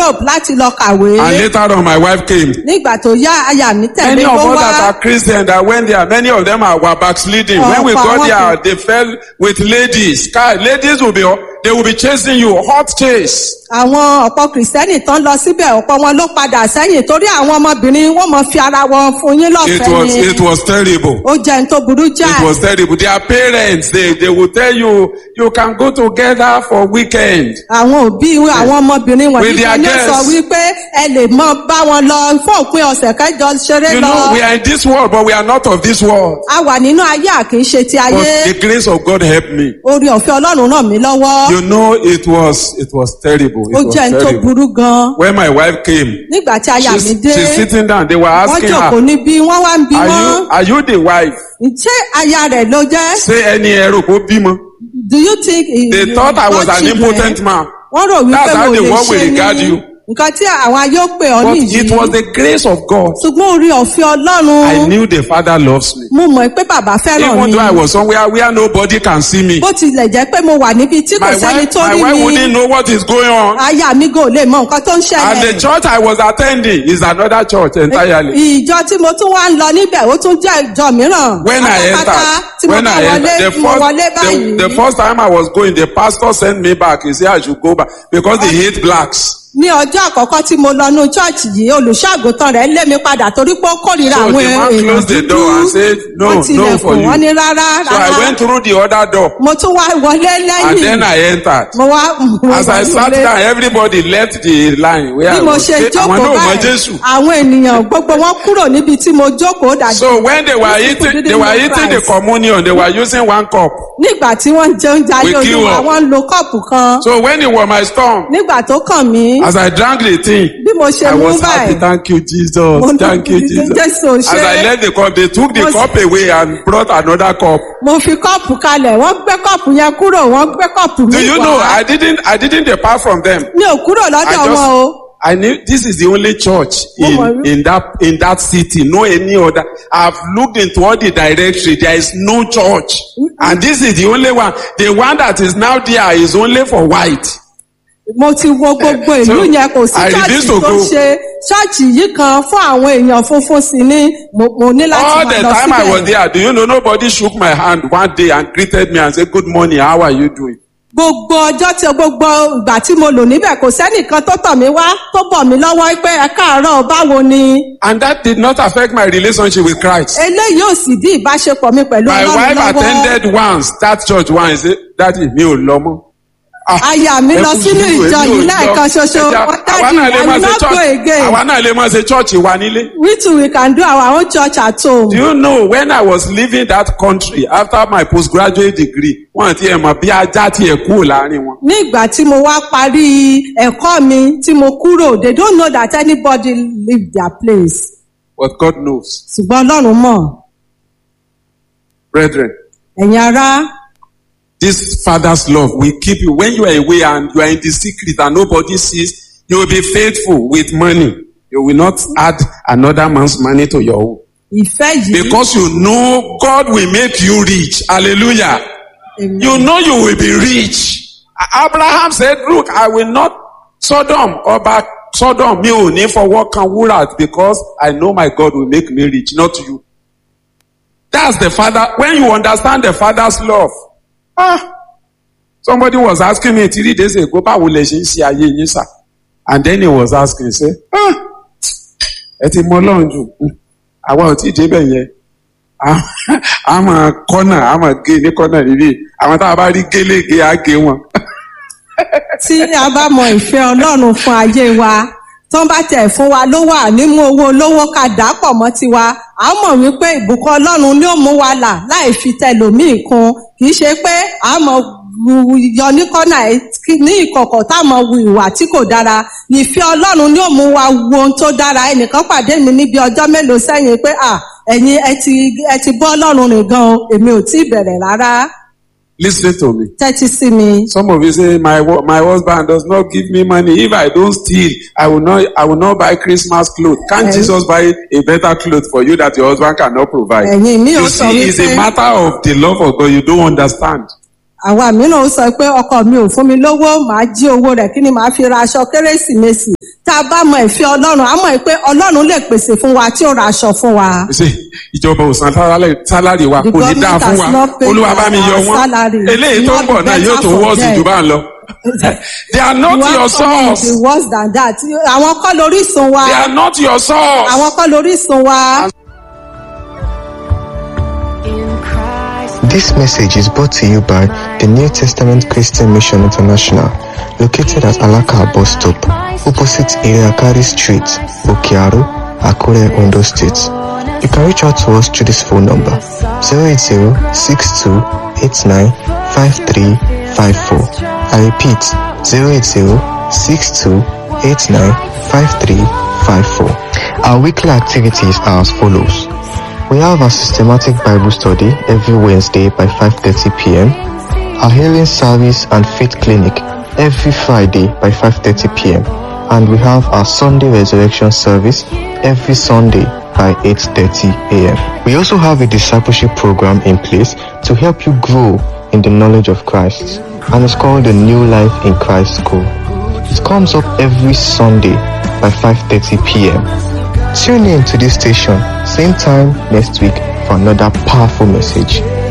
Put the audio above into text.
Europe láti lọ kàwé. And later on, my wife came. Nígbà tó yá aya mi tẹ̀lé Many of kó us that wá. are Christian that went there, many of them are, were backsliding. Oh, when we for got one there, thing. they fell with ladies. Guy, Ladies will be, they will be chasing you, hot chase. Àwọn ọ̀pọ̀ kìrìsìtẹ́nì tán lọ síbẹ̀ ọ̀pọ̀ wọn ló padà sẹ́yìn torí àwọn ọmọbìnrin wọ́n mọ̀ fi ara wọn fún yín It lọ́fẹ̀ẹ́ was, ni. it was terrible. Ó jẹ́ ní tó burú It jáì. was terrible. Their parents, they, they will tell you, you can go together for weekend. Àwọn òbí àwọn ọmọbìnrin wọ̀nyí With their kan ní sọ girls. wípé ẹ lè mọ bá wọn lọ fún òpin ọ̀sẹ̀ kẹjọ ṣeré You lọ. know, we are in this world, but we are not of this world. A wà nínú ayé àkì í ṣe ti But ayé. the grace of God helped me. Orí ọ̀fẹ́ Ọlọ́run ràn mí lọ́wọ́. You know, it was, it was terrible. Ó It was jẹ́ ní tó terrible. burú gan. When my wife came, Nígbà tí aya mi she's, dé, she's sitting down. They were wọ́n asking jòkó her, níbí, wọ́n wá ń bi are wọ́n. you, are you the wife? Ṣé aya rẹ̀ ló jẹ́? Say any ẹrù kó bímọ. Do you think he- They you thought I was got an children? impotent man. Wọ́n rò wípé That's how mo the lè world will ṣe regard ní you. nǹkan tí àwọn ayé ó pè ọ́ But nìyí. it was the grace of God. Ṣùgbọ́n orí ọ̀fẹ́ I Ọlọ́run, knew the Father loves me. mo mọ̀ pé bàbá fẹ́ràn Even mi. though I was somewhere where nobody can see me. Bó tilẹ̀ jẹ́ pé mo wà níbi tí kò My sẹ́ni wife, tó my rí wife mi. wouldn't know what is going on. Aya mi gò lè mọ nǹkan tó ń And the ṣẹlẹ̀. church I was attending is another church entirely. Ìjọ tí mo tún wá ń lọ níbẹ̀, ó tún jẹ́ ìjọ mìíràn. When I Pátápátá entered, tí mo when bá I wọlé, entered, the tí mo wọlé first, the, báyìí. the first time I was going, the pastor sent me back. He said I should go back because they hate blacks. ní ọjọ́ àkọ́kọ́ tí mo lọ ní chọ́ọ̀chì yìí olùṣọ́àgùntàn rẹ̀ lé mi padà torí pé ó kórìíra So àwọn the man èèyàn closed the dúdú door and said, "No, wọ́n no tilẹ̀kùn for you." wọ́n ní rárá So I rárá went through the other door mo tún wá wọlé and lẹ́yìn then I entered. mo wá mo As I wá sat wọlé. down, everybody left the line where bí I mo was. ṣe Say, Àwọn jókòó náà mọ báyìí Jésù. àwọn ènìyàn gbogbo wọn kúrò níbi tí mo jókòó dàjú So when they were These people eating, didn't they were know eating the Christ. communion. They were using one cup. nígbà tí wọ́n ń jẹ oúnjẹ ayé We queue olúwa up. wọ́n ń lo kọ́ọ̀pù kan So when it was my storm, nígbà tó kàn mí as I drank the thing, bí mo ṣe I mú was happy. báyìí Thank you, Jesus. Mo Thank you, dúpẹ́, Jesus. Jésù As ṣe. I left the cup, they took the Mo- cup away and brought another cup. mo fi kọ́ọ̀pù kalẹ̀ wọ́n gbé kọ́ọ̀pù yẹn kúrò wọ́n gbé kọ́ọ̀pù Do mi you wá. know? I didn't. I didn't depart from them. mi ò kúrò I lọ́dọ̀ wọn o. just. I knew this is the only church Mo mọ̀ in wí- in that in that city. No any other. I've looked into all the directory. There is no church, and this is the only one. The one that is now there is only for white. mo ti wo gbogbo ìlú So, yẹn kò sí I refuse ṣọ́ọ̀ṣì to tó go. ṣe ṣọ́ọ̀ṣì yìí kan fún àwọn èèyàn funfun sí ni mo mo ní láti All máa the lọ time I was síbẹ̀. there, do you know nobody shook my hand one day and greeted me and said, "Good morning. How are you doing?" gbogbo ọjọ́ tí gbogbo ìgbà tí mo lò níbẹ̀ kò sẹ́nìkan tó tọ̀ mí wá tó bọ̀ mí lọ́wọ́ pé ẹ káàárọ̀ báwo ni. And that did not affect my relationship with Christ. eléyìí ò sì dí ìbáṣepọ̀ mi pẹ̀lú My ọlọ́run wife lọ́wọ́. attended once that church once. Say, Daddy, mi ò lọ mọ́. Ah, aya mi ẹ lọ kú sínú sùúrù, ìjọ èmi ò yìí lọ. lẹ́ẹ̀kan ṣoṣo Ẹ jẹ́- wọ́n àwa dájú náà lè I máa will ṣe not go church- again. àwa náà lè máa ṣe church wa nílé. we too we can do our own church at home. Do you know when I was leaving that country after my postgraduate degree, wọ́n ti ẹ̀ mọ̀ bí ajá ti ẹ̀ kúrò láàrin wọn. ní ìgbà tí mo wá parí ẹ̀kọ́ mi tí mo kúrò they don't know that anybody leave their place But God knows. ṣùgbọ́n ọlọ́run mọ̀ Brethren, ẹ̀yin ará this father's love will keep you. When you are away and you are in the secret and nobody sees, you will be faithful with money. You will not add another man's money to your own. ìfẹ́ yìí Because you know God will make you rich. Hallelujah. Amen. You know you will be rich. Abraham said, look, I will not Sodom or back Sodom mi ò ní fọwọ́ kan wúrà because I know my God will make me rich, not you. That's the father. When you understand the father's love. Ah, somebody was asking me three days ago, báwo lẹ ṣe ń ṣe ayé yín sà? And then he was asking, say, ah, ẹ ti mọ Ọlọ́run jù. Hmm, Àwa ò tí ì débẹ̀ yẹn a a máa kọ́nà a máa gé ní kọ́nà níbí àwọn tá a bá rí gélégé á gé wọn. tí a bá mọ ìfẹ́ ọlọ́run fún ayé wa tó bá tẹ̀ fún wa ló wà nímú owó olówó ká dà pọ̀ mọ́ tiwa a mọ̀ wípé ìbùkún ọlọ́run ni ó mú wa là láì fi tẹlòmíì kún kì í ṣe pé a mọ̀ wu- yọ ní kọ́nà ẹ̀ kí- ní ìkọ̀kọ̀ tá a mọ̀ wu ìwà tí kò dára ìfẹ́ ọlọ́run ni ó mú wa wo ohun tó dára ẹnìkan pàdé mi níbi ọjọ́ mélòó sẹ́yìn pé à ẹ̀yin ẹ ti ẹ ti bọ́ ọlọ́run rìn gan o èmi ò tí ì bẹ̀rẹ̀ rárá Listen to me. tẹ́tí sí mi. Some of you say my wo- my husband does not give me money. If I don't steal, I will not I will not buy Christmas clothes. Can't Eh. Jesus buy a better clothes for you that your husband cannot provide? Ẹ̀yin mi ò You sọ see, it's a wípé matter of the love of God. You don't understand. àwa mìíràn ó sọ pé ọkọ mi ò fún mi lówó màá jí owó rẹ̀ kí ni màá fi ra aṣọ kérésìmesì tá a bá mọ ìfẹ́ ọlọ́run á mọ̀ pé ọlọ́run lè pèsè fún wa tí ó ra aṣọ fún wa. ṣe ìjọba ò san sálárì- sálárì wa The kò ní dáa government fún has wa not paid olúwa bá mi yọ our wọn salary. eléyìí tó ń Not bọ̀ náà yóò better tó for wọ́ọ̀sì them. jù bá ń lọ. they are not You your have someone source be worse than that àwọn kọ́ lórísun wa they are not your source. àwọn kọ́ lórísun wa. This message is brought to you by the New Testament Christian Mission International, located at Alaka bus stop, opposite Iriakari Street, Okiaru, Akure, Ondo State. You can reach out to us through this phone number 080 I repeat 080 Our weekly activities are as follows. We have a systematic Bible study every Wednesday by 5:30 p.m. Our healing service and faith clinic every Friday by 5:30 p.m. And we have our Sunday resurrection service every Sunday by 8:30 a.m. We also have a discipleship program in place to help you grow in the knowledge of Christ, and it's called the New Life in Christ School. It comes up every Sunday by 5:30 p.m. Tune in to this station, same time next week for another powerful message.